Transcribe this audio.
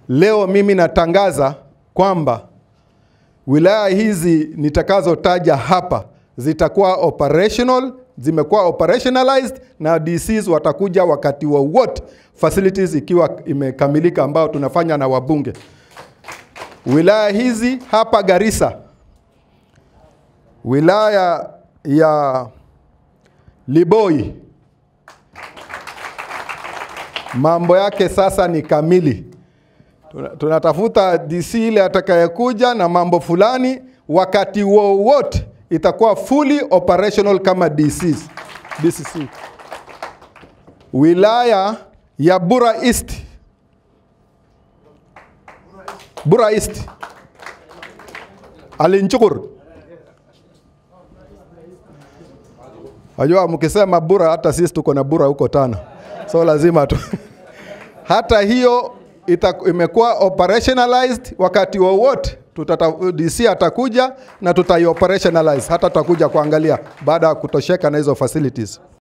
leo mimi natangaza kwamba wilaya hizi nitakazotaja hapa zitakuwa operational, zimekuwa operationalized na DCs watakuja wakati wowote facilities ikiwa imekamilika, ambao tunafanya na wabunge. Wilaya hizi hapa Garissa, wilaya ya Liboi, mambo yake sasa ni kamili. Tuna- Tunatafuta DC ile atakayekuja na mambo fulani, wakati wowote itakuwa fully operational kama DCs, DCC. Wilaya ya Bura East, Bura East, Alinchukur. Wajua mkisema Bura, hata sisi tuko na Bura huko tano, so lazima tu hata hiyo ita, imekuwa operationalized wakati wowote tutata, DC atakuja na tutai operationalize, hata tutakuja kuangalia baada ya kutosheka na hizo facilities.